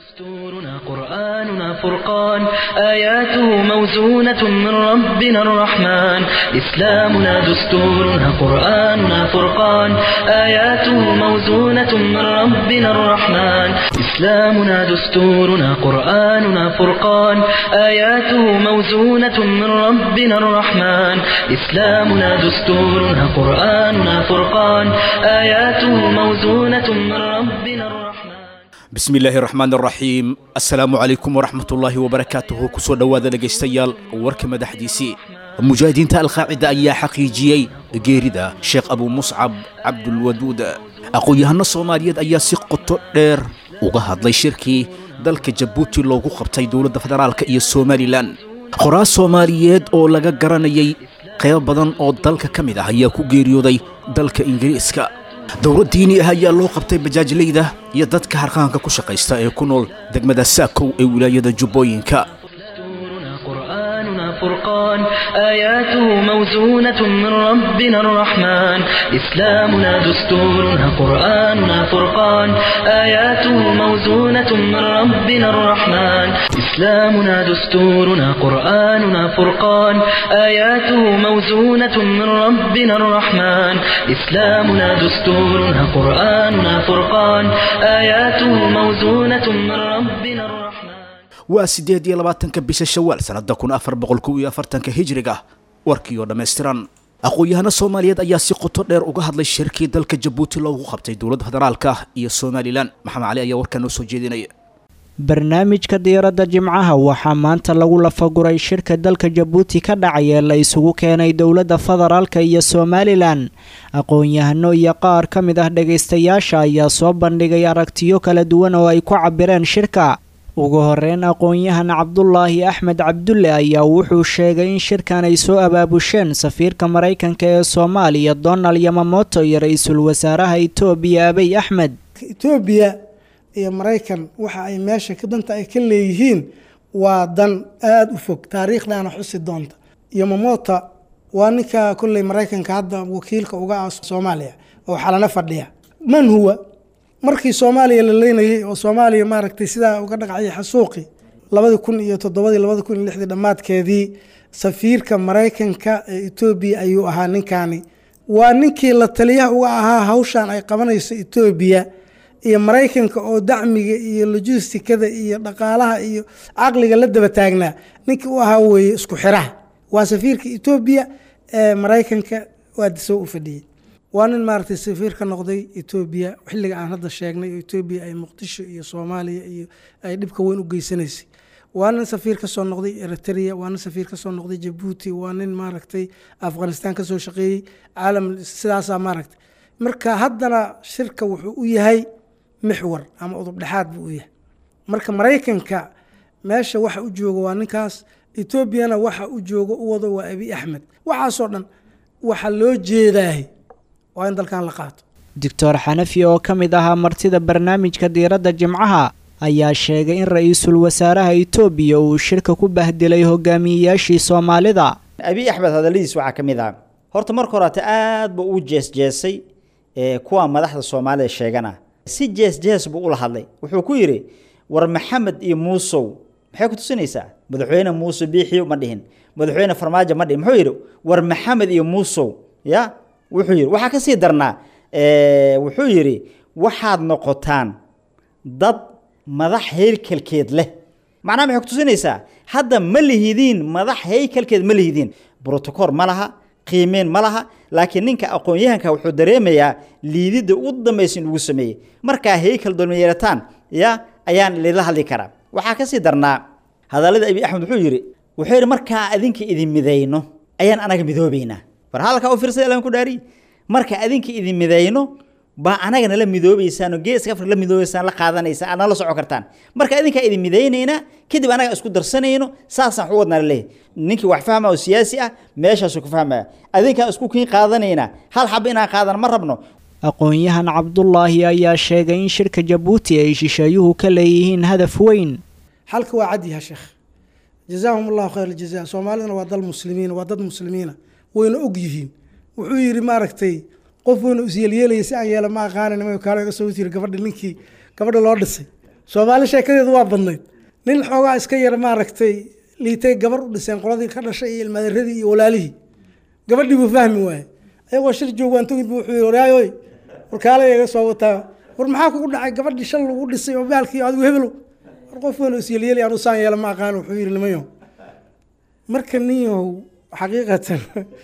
دستورنا قرآننا فرقان آياته موزونة من ربنا الرحمن إسلامنا دستورنا قرآننا فرقان آياته موزونة من ربنا الرحمن إسلامنا دستورنا قرآننا فرقان آياته موزونة من ربنا الرحمن إسلامنا دستورنا قرآننا فرقان آياته موزونة من ربنا الرحمن bismi illaahi raxmaan raxiim assalaamu calaykum waraxmat ullaahi wabarakaatuhu kusoo dhowaada dhegaystayaal warka madaxdiisii mujaahidiinta alqaacida ayaa xaqiijiyey geerida sheekh abuu muscab cabdulwaduud aqoon-yahano soomaaliyeed ayaa si qoto dheer uga hadlay shirkii dalka jabuuti loogu qabtay dowladda federaalka iyo somalilan qoraas soomaaliyeed oo laga garanayay qaybo badan oo dalka ka mid ah ayaa ku geeriyooday dalka ingiriiska dowlad diini ah ayaa loo qabtay bajaajleyda iyo dadka harqaanka ku shaqaysta ee ku nool degmada saakow ee wilaayada jubbooyinka دستورنا قرآننا فرقان آياته موزونة من ربنا الرحمن إسلامنا دستورنا قرآننا فرقان آياته موزونة من ربنا الرحمن إسلامنا دستورنا قرآننا فرقان آياته موزونة من ربنا الرحمن إسلامنا دستورنا قرآننا فرقان آياته موزونة من ربنا الرحمن waa siddeed iyo labaatanka bisha shawaal sannadda kun afar boqol kow iyo afartanka hijriga warkii oo dhammaystiran aqoon-yahano soomaaliyeed ayaa si qoto dheer uga hadlay shirkii dalka jabuuti loogu qabtay dowladda federaalka iyo somalilan maxamed cali ayaa warkaa noo soo jeedinaya barnaamijka diiradda jimcaha waxaa maanta lagu lafaguray shirka dalka jabuuti ka dhacay ee la isugu keenay dowladda federaalka iyo somalilan aqoon-yahano iyo qaar ka mid ah dhagaystayaasha ayaa soo bandhigay aragtiyo kala duwan oo ay ku cabireen shirka ugu horeyn aqoon-yahan cabdulaahi axmed cabdulle ayaa wuxuu sheegay in shirkan ay soo abaabusheen safiirka maraykanka ee soomaaliya donald yamamoto iyo ra-iisul wasaaraha etoobiya abiy axmed etoobiya iyo maraykan waxa ay meesha danta ay ka leeyihiin waa dan aada u fog taariikhdana xusi doonta yamamota waa ninka kolley maraykanka hadda wakiilka uga ah soomaaliya oo xalano fadhiya man huwa markii soomaaliya la leynayay oo soomaaliya maaragtay sidaa uga dhaqaciyay xasuuqi labadii kun iyo toddobadii labadi kun iyo lixdii dhammaadkeedii safiirka maraykanka ee etoobiya ayuu ahaa ninkaani waa ninkii la taliyaha uga ahaa hawshan ay qabanayso etoobiya iyo maraykanka oo dacmiga iyo logistikada iyo dhaqaalaha iyo caqliga la daba taagnaa ninkii u ahaa weeye isku xiraha waa safiirka etoobiya ee maraykanka waa disow u fadhiyey waa nin maaragtay safiir ka noqday etoobiya xilliga aan hadda sheegnay oo etoobiya ay muqdisho iyo soomaaliya iyo ay dhibka weyn u geysanaysay waa nin safiir ka soo noqday eritrea waa nin safiir ka soo noqday jabuuti waa nin maaragtay afghanistan ka soo shaqeeyey caalam sidaasaa maaragtay marka haddana shirka wuxuu u yahay mixwar ama udub dhexaad buu u yahay marka maraykanka meesha waxa u jooga waa ninkaas etoobiyana waxa u jooga u wado waa abiy axmed waxaasoo dhan waxa loo jeedaahay waa in dalkan la qaato doctor xanafi oo ka mid ahaa martida barnaamijka diiradda jimcaha ayaa sheegay in ra-iisul wasaaraha etoobiya uu shirka ku bahdilay hogaamiyeyaashii soomaalida abiy axmed hadalladiis waxaa ka mid ah horta marka horeata aad buu u jeesjeesay kuwa madaxda soomaalida sheegana si jees-jees buu ula hadlay wuxuu ku yidhi war maxamed iyo muusow maxay ku tusinaysaa madaxweyne muuse biixiyo ma dhihin madaxweyne farmaajo ma dhihin muxuu yidhi war maxamed iyo muusow ya wuxuu yidhi waxaa ka sii darnaa wuxuu yidhi waxaad noqotaan dad madax haykalkeed leh macnaha maxay ku tusinaysaa hadda ma lihidiin madax haykalkeed ma lihidiin brotocool ma laha qiimeen ma laha laakiin ninka aqoon-yahanka wuxuu dareemayaa liididda ugu dambaysa in ugu sameeyey markaa haykal dolmayeerataan ya ayaan lila hadli karaa waxaa ka sii darnaa hadallada abiy axmed wuxuu yidhi wuxuu yidhi markaa adinka idin midayno ayaan anaga midoobaynaa war halkaa u fiirsada ilaan ku dhaari marka adinka idin midayno baa anaga nala midoobaysaan oo geeska afrika la midoobaysaan la qaadanaysaan aad nala soco kartaan marka adinkaa idin midaynaynaa kadib anaga isku darsanayno saasaan waxu wadnaa laleeyahy ninkii wax fahma oo siyaasi ah meeshaasuu ku fahmaya adinkaan isku kiin qaadanaynaa hal xaba inaan qaadan ma rabno aqoon-yahan cabdulaahi ayaa sheegay in shirka jabuuti ay shisheeyuhu ka leeyihiin hadaf weyn xalka waa cad yaha sheekh jazaahum allahu khayr aljaza soomaaliduna waa dal muslimiina waa dad muslimiina wayna og yihiin wuxuu yidhi maaragtay qof weynu isyeelyeelaya si aan yeela ma aqaanin ma kaalo iga soo tiri gabadha ninkii gabadha loo dhisay soomaali sheekadeedu waa badnayd nin xoogaa iska yar maaragtay liitay gabar u dhiseen qoladii ka dhashay iyo ilmaaderadii iyo walaalihii gabadhii buu fahmi waaye ayagoo shir joogaan togid bu wuxuu yii waraayoy warkaale iga soo wataa war maxaa kugu dhacay gabadhii shal lagu dhisay oo baalkii adigu hebelow war qof weyn oo isyeelyeli aan usaan yeela ma aqaan wuxuu yidhi nimayo marka ninyahow xaqiiqatan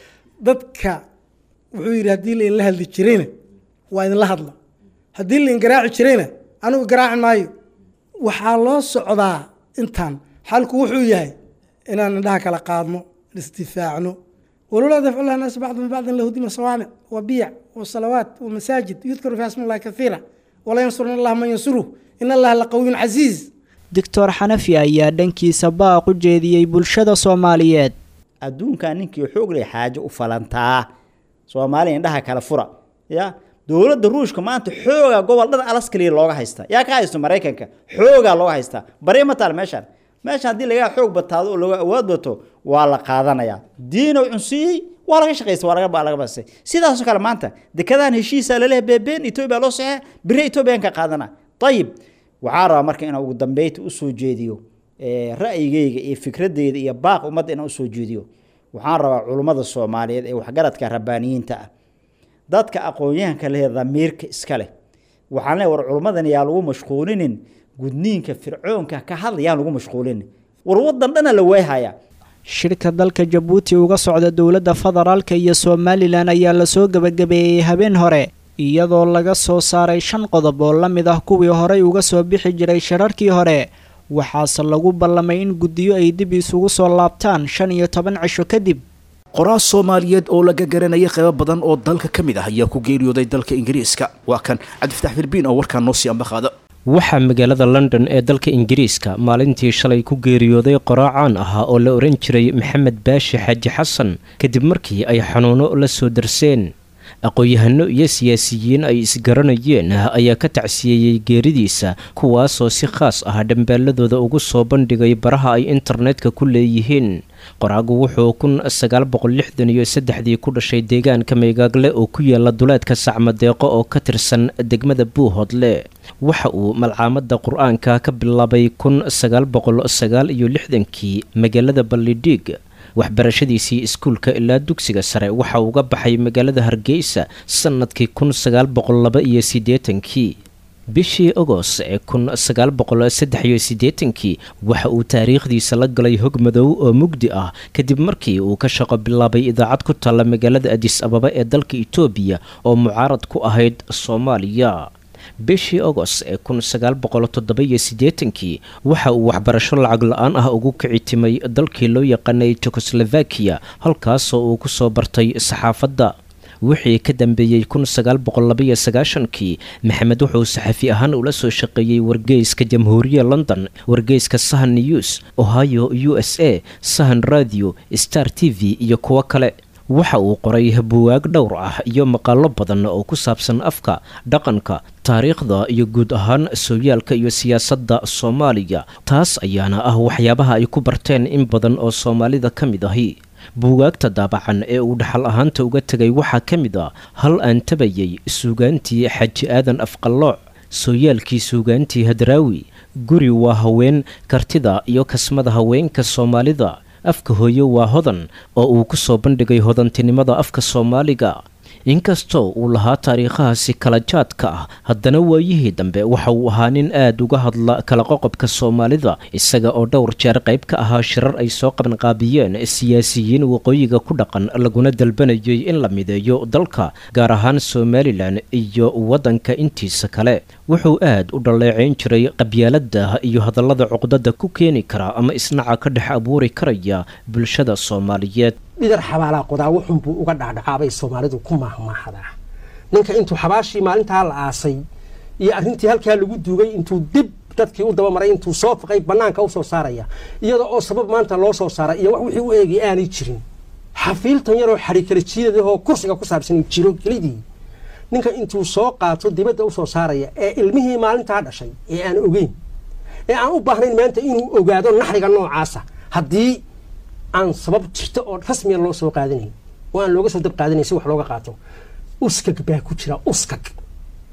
dadka wuxuu yidhi haddii la inla hadli jirayna waa idinla hadla haddii la ingaraaci jirayna anigu garaaci maayo waxaa loo socdaa intaan xalku wuxuu yahay inaan indhaha kala qaadno isdifaacno walowlaa dafcu llahi naas bacdum bibacdin lahudima sawaamic wa biyac wa salawaat wa masaajid yudkaru fi asmi llahi kaiira wala yansurna allah man yansuruh in allaha laqawiyun casiiz doctor xanafi ayaa dhankiisa baaq u jeediyey bulshada soomaaliyeed adduunkaa ninkii xoog leh xaajo u falantaa soomaaliya indhaha kala fura ya dowladda ruushka maanta xoogaa gobol dhan alaskaliya looga haystaa yaa ka haysto maraykanka xoogaa looga haystaa bari ma taal meeshaan meeshaan haddii laga xoog bataado oo laga awood bato waa la qaadanayaa diinow cunsiiyey waa laga shaqaysta waa laga laga basay sidaasoo kale maanta dekadahan heshiisaa laleeyahay beebeen etoobiya loo saxee bire etoobiyan ka qaadana ayib waxaa rabaa marka inaan ugu dambeynta usoo jeediyo ra'yigeyga iyo fikradeyda iyo baaq ummadda inaan usoo jeediyo waxaan rabaa culummada soomaaliyeed ee waxgaradka rabbaaniyiinta ah dadka aqoon-yahanka leh damiirka iska leh waxaan leeyahay war culummadan yaa lagu mashquulinin gudniinka fircoonka ka hadla yaan lagu mashquulinin war waddan dhana la weehaya shirka dalka jabuuti uga socda dowladda federaalka iyo somalilan ayaa lasoo gebagabeeyey habeen hore iyadoo laga soo saaray shan qodob oo la mid ah kuwii horey uga soo bixi jiray shirarkii hore waxaase lagu ballamay in guddiyo ay dib isugu soo laabtaan shan iyo toban cisho kadib qoraal soomaaliyeed oo laga garanayay qaybo badan oo dalka ka mid ah ayaa ku geeriyooday dalka ingiriiska waa kan cabdifatax firbiin oo warkaan noo sii ambaqaada waxaa magaalada london ee dalka ingiriiska maalintii shalay ku geeriyooday qoraacaan ahaa oo la ohan jiray maxamed baashi xaaji xasan kadib markii ay xanuuno la soo darseen aqoon-yahano iyo siyaasiyiin ay isgaranayeen ayaa ka tacsiyeeyey geeridiisa kuwaasoo si khaas ah dhambaaladooda ugu soo bandhigay baraha ay internetka ku leeyihiin qoraagu wuxuu kun sagaal boqol lixdan iyo saddexdii ku dhashay deegaanka meygaagle oo ku yaala duleedka sacmadeeqo oo ka tirsan degmada buuhoodle waxa uu malcaamada qur-aanka ka bilaabay kun sagaal boqol sagaal iyo lixdankii magaalada ballidhiig waxbarashadiisii iskuulka ilaa dugsiga sare waxa uga baxay magaalada hargeysa sannadkii kun sagaal boqol laba iyo siddeetankii bishii agost ee kun sagaal boqol saddex iyo siddeetankii waxa uu taariikhdiisa la galay hog madow oo mugdi ah kadib markii uu ka shaqo bilaabay idaacad ku taalla magaalada adis ababa ee dalka itoobiya oo mucaarad ku ahayd soomaaliya bishii agost ee kun sagaal boqol toddoba-iyo siddeetankii waxa uu waxbarasho lacag la-aan ah ugu kici timay dalkii loo yaqaanay jekoslovakiya halkaasoo uu ku soo bartay saxaafadda wixii ka dambeeyey kun sagaal boqol labaiyo sagaashankii maxamed wuxuu saxafi ahaan ula soo shaqeeyey wargeyska jamhuuriya london wargeyska sahan news ohio u s a sahan radio star t v iyo kuwo kale waxa uu qoray buwaag dhowr ah iyo maqaalo badan oo ku saabsan afka dhaqanka taariikhda iyo guud ahaan sooyaalka iyo siyaasadda soomaaliya taas ayaana ah waxyaabaha ay ku barteen in badan oo soomaalida ka mid ahi buugaagta daabacan ee uu dhaxal ahaanta uga tegay waxaa ka mid a hal aan tabayay suugaantii xaji aadan afqallooc sooyaalkii suugaantii hadraawi guri waa haween kartida iyo kasmada haweenka soomaalida afka hooye waa hodan oo uu ku soo bandhigay hodantinimada afka soomaaliga inkastoo uu lahaa taariikhahaasi kala jaadka ah haddana waayihii dambe waxa uu ahaa nin aad uga hadla kala qoqobka soomaalida isaga oo dhowr jeer qayb ka ahaa shirar ay soo qabanqaabiyeen siyaasiyiin waqooyiga ku dhaqan laguna dalbanayay in la mideeyo dalka gaar ahaan somalilan iyo waddanka intiisa kale wuxuu aad u dhaleeceyn jiray qabyaalada iyo hadallada cuqdada ku keeni kara ama isnaca ka dhex abuuri karaya bulshada soomaaliyeed dhidar xabaalaa qodaa wuxunbuu uga dhacdhacaabay soomaalidu ku maahmaahadaa ninka intuu xabaashii maalintaa la aasay iyo arrintii halkaa lagu duugay intuu dib dadkii u dabamaray intuu soo faqay bannaanka u soo saaraya iyada oo sabab maanta loo soo saaray iyo wax wixii u eegay aanay jirin xafiiltan yaroo xadhikala jiidadahoo kursiga ku saabsan jiro kelidii ninka intuu soo qaato dibadda u soo saaraya ee ilmihii maalintaa dhashay ee aan ogeyn ee aan u baahnayn maanta inuu ogaado naxriga noocaasa haddii aan sabab jirta oo rasmiya loo soo qaadanayn oo aan looga soo dab qaadanayn si wax looga qaato uskag baa ku jira uskag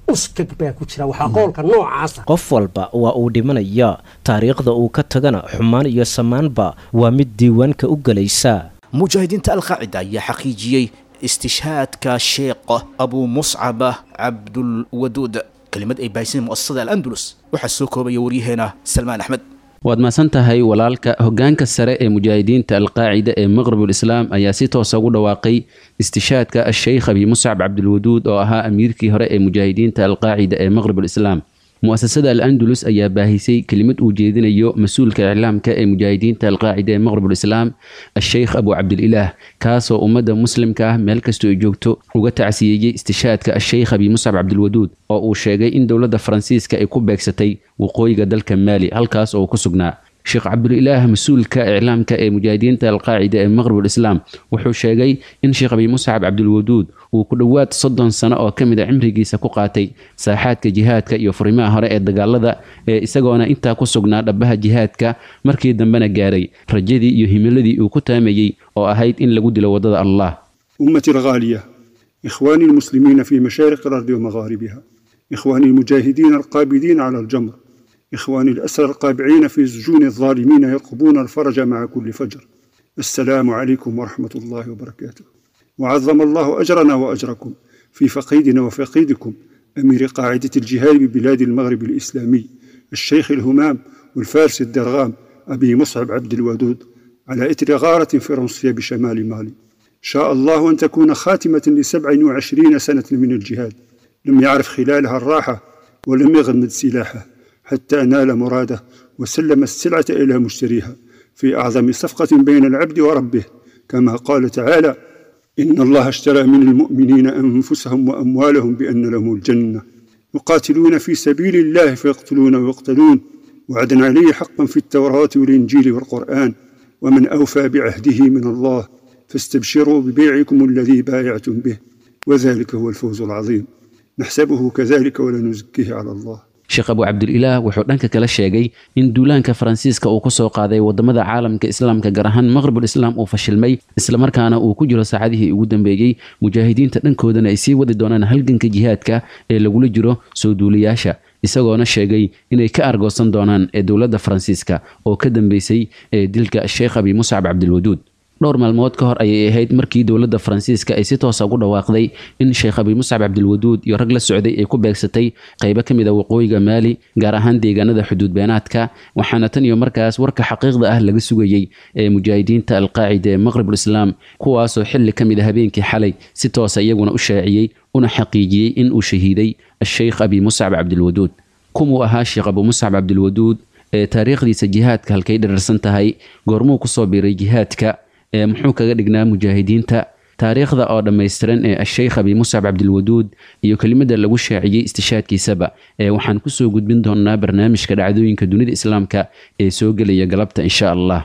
uskag baa ku jira waxaa qoolka noocaasa qof walba waa uu dhimanaya taariikhda uu ka tagana xumaan iyo samaanba waa mid diiwaanka u gelaysa mujaahidiinta alqaacida ayaa xaqiijiyey istishhaadka sheekh abuu muscaba cabdulwaduud kelimad ay baahiseen mu'asasada al-andalus waxaa soo koobaya waryaheena salmaan axmed waad mahadsan tahay walaalka hoggaanka sare ee mujaahidiinta alqaacida ee maqrabul islaam ayaa si toosa ugu dhawaaqay istishaadka asheykh abi muscab cabdilwaduud oo ahaa amiirkii hore ee mujaahidiinta alqaacida ee maqrabul islaam mu'asasada al-andalus ayaa baahisay kelimad uu jeedinayo mas-uulka iclaamka ee mujaahidiinta alqaacida ee maqrabul islaam asheykh abu cabdililaah kaasoo ummadda muslimka ah meel kastoo ay joogto uga tacsiyeeyey istishaadka asheykh abi muscab cabdilwaduud oo uu sheegay in dowladda faransiiska ay ku beegsatay waqooyiga dalka maali halkaas oo ku sugnaa sheekh cabdulilaah mas-uulka iclaamka ee mujaahidiinta alqaacida ee maqrabul islaam wuxuu sheegay in sheekh abi muscab cabdilwaduud uu ku dhowaad soddon sano oo ka mid a cimrigiisa ku qaatay saaxaadka jihaadka iyo furimaha hore ee dagaalada ee isagoona intaa ku sugnaa dhabaha jihaadka markii dambena gaaray rajadii iyo himiladii uu ku taamayey oo ahayd in lagu dilo waddada allah أمتي الغالية إخواني المسلمين في مشارق الأرض ومغاربها إخواني المجاهدين القابضين على الجمر إخواني الأسرى القابعين في سجون الظالمين يطلبون الفرج مع كل فجر السلام عليكم ورحمة الله وبركاته وعظم الله أجرنا وأجركم في فقيدنا وفقيدكم أمير قاعدة الجهاد ببلاد المغرب الإسلامي الشيخ الهمام والفارس الدرغام أبي مصعب عبد الودود على إثر غارة فرنسية بشمال مالي شاء الله أن تكون خاتمة لسبع وعشرين سنة من الجهاد لم يعرف خلالها الراحة ولم يغمد سلاحه حتى نال مراده وسلم السلعة إلى مشتريها في أعظم صفقة بين العبد وربه كما قال تعالى إن الله اشترى من المؤمنين أنفسهم وأموالهم بأن لهم الجنة يقاتلون في سبيل الله فيقتلون ويقتلون وعدا عليه حقا في التوراة والإنجيل والقرآن ومن أوفى بعهده من الله فاستبشروا ببيعكم الذي بايعتم به وذلك هو الفوز العظيم نحسبه كذلك ولا نزكيه على الله sheekh abu cabdililaah wuxuu dhanka kale sheegay in duulaanka faransiiska uu ku soo qaaday wadamada caalamka islaamka gaar ahaan maqrabul islaam uu fashilmay islamarkaana uu ku jiro saacadihii ugu dambeeyey mujaahidiinta dhankoodana ay sii wadi doonaan halganka jihaadka ee lagula jiro soo duuliyaasha isagoona sheegay inay ka argoosan doonaan ee dowladda faransiiska oo ka dambeysay ee dilka sheekh abi muscab cabdilwaduud dhowr maalmood ka hor ayay ahayd markii dowladda faransiiska ay si toosa ugu dhawaaqday in sheekh abi muscab cabdilwaduud iyo rag la socday ay ku beegsatay qaybo ka mid a waqooyiga maali gaar ahaan deegaanada xuduud beenaadka waxaana tan iyo markaas warka xaqiiqda ah laga sugayey ee mujaahidiinta alqaacida ee maqrabul islaam kuwaasoo xilli ka mid a habeenkii xalay si toosa iyaguna u shaaciyey una xaqiijiyey in uu shahiiday asheykh abi muscab cabdilwaduud kumuu ahaa sheekh abu muscab cabdilwaduud ee taariikhdiisa jihaadka halkay dhararsan tahay goormuu kusoo biiray jihaadka ee muxuu kaga dhignaa mujaahidiinta taariikhda oo dhammaystiran ee asheykh abi muscab cabdilwaduud iyo kelimada lagu shaaciyey istishaadkiisaba ee waxaan kusoo gudbin doonaa barnaamijka dhacdooyinka dunida islaamka ee soo gelaya galabta insha allah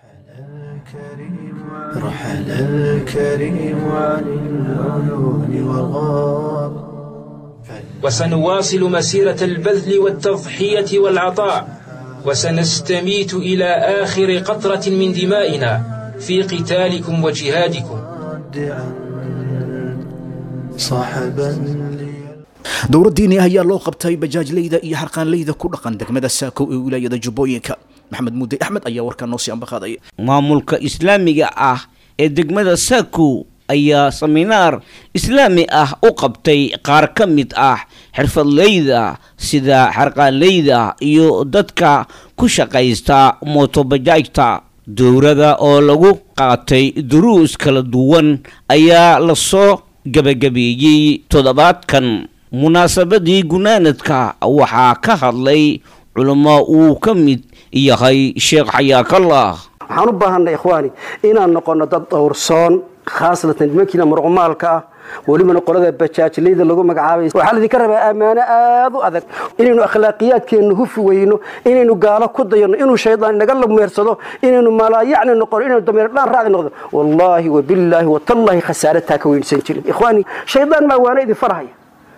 رحل الكريم عن العيون والغاب وسنواصل مسيرة البذل والتضحية والعطاء وسنستميت إلى آخر قطرة من دمائنا في قتالكم وجهادكم صاحبا dowlad diini ah ayaa loo qabtay bajaajleyda iyo harqaanleyda ku dhaqan degmada saako ee wilaayada jubbooyinka maxamed muudey axmed ayaa warkaa noo sii ambaqaadaya maamulka islaamiga ah ee degmada saako ayaa seminaar islaami ah u qabtay qaar ka mid ah xirfadleyda sida xarqaanleyda iyo dadka ku shaqaysta mootobajaajta dowrada oo lagu qaatay duruus kala duwan ayaa lasoo gabagabeeyey toddobaadkan munaasabadii gunaanadka waxaa ka hadlay culamo uu ka mid yahay sheekh xayaakallah waxaan u baahanay ikhwaani inaan noqono dad dhowrsoon khaasatan nimankiina muruqmaalka ah welibana qolada bajaajleyda lagu magacaabay waxaa laydinka rabaa ammaano aad u adag inaynu akhlaaqiyaadkeenna hufi weyno inaynu gaalo ku dayano inuu shaydaan inaga lameersado inaynu malaayacni noqono inaynu dameer dhaan raacdi noqdo wallaahi wabillaahi watallaahi khasaare taa ka weynsan jirin ikhwaani shaydaan maa waana idin farhaya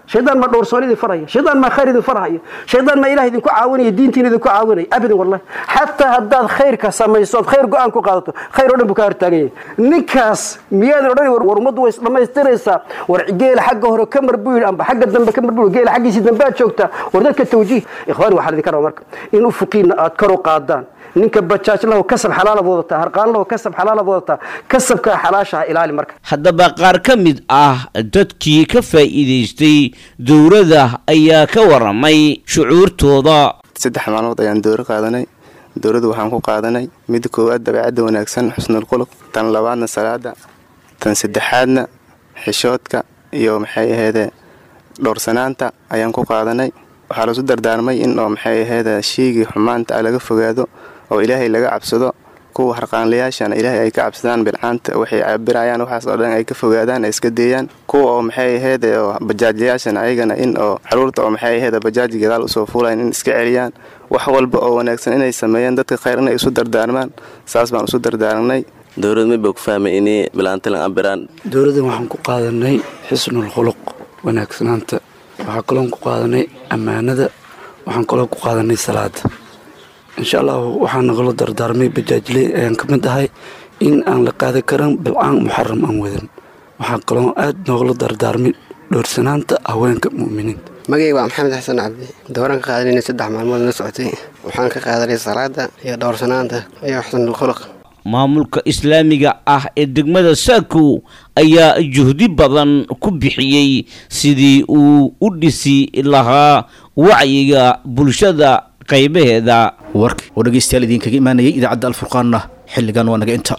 shaydaan maa dhowrsoon idin faraya shaydaan maa khayr idin farhaya shaydaan maa ilaah idinku caawinaya diintiina idinku caawinaya abadan wallahi xataa haddaad khayrka samayso ood khayr go-aan ku qaadato khayr oo dhan buu ka hortaagan yahay ninkaas miyaadan odhan war ummaddu way isdhammaystiraysaa war geela xagga hore ka mar buu yidhi amba xagga dambe ka mar buu geela xaggiisii dambe aad joogtaa war dadka tawjiih ikhwaani waxaa idinka raba marka in ufuqiina aad kor u qaadaan ninka bajaaj lahu kasab xalaalaad wadataa harqaan lahu kasab xalaalaad wadataa kasabkaa xalaashaha ilaali marka haddaba qaar ka mid ah dadkii ka faa'iidaystay dowladda ayaa ka waramay shucuurtooda saddex maalmood ayaan dowro qaadanay dowladdu waxaan ku qaadanay midda koowaad dabeecadda wanaagsan xusnul quluq tan labaadna salaada tan saddexaadna xishoodka iyo maxay aheede dhowrsanaanta ayaan ku qaadanay waxaa lasu dardaarmay in oo maxay aheede sheygii xumaanta ah laga fogaado oo ilaahay laga cabsado kuwa harqaanlayaashana ilaahay ay ka cabsadaan bilcaanta waxay cabirayaan waxaas oo dhan ay ka fogaadaan ay iska deeyaan kuwa oo maxay aheede oo bajaajlayaashana ayagana in oo caruurta oo maxay aheede bajaaji gadaal usoo fuulayan in iska celiyaan wax walba oo wanaagsan inay sameeyaan dadka khayr inay isu dardaarmaan saas baan isu dardaarnay dowlad maba ku fahmay inay bilaantilan abiraan dowladdan waxaan ku qaadanay xisnul khuluq wanaagsanaanta waxaa kaloon ku qaadanay ammaanada waxaan kaloo ku qaadanay salaada insha allahu waxaa nagala dardaarmay bajaajley ayaan ka mid ahay in aan la qaadi karan bilcaan muxaram aan wadan waxaa kaloo aad noogala dardaarmay dhowrsanaanta haweenka mu'miniinta magayga waa maxamed xasan cabdi dowraan ka qaadanayna saddex maalmood la socotay waxaan ka qaadanay salaada iyo dhowrsanaanta iyo xusnul khuluq maamulka islaamiga ah ee degmada saako ayaa juhdi badan ku bixiyey sidii uu u dhisi lahaa wacyiga bulshada qaybaheeda warki oo dhegaystayaal idinkaga imaanayay idaacadda alfurqaanna xilligan waa naga inta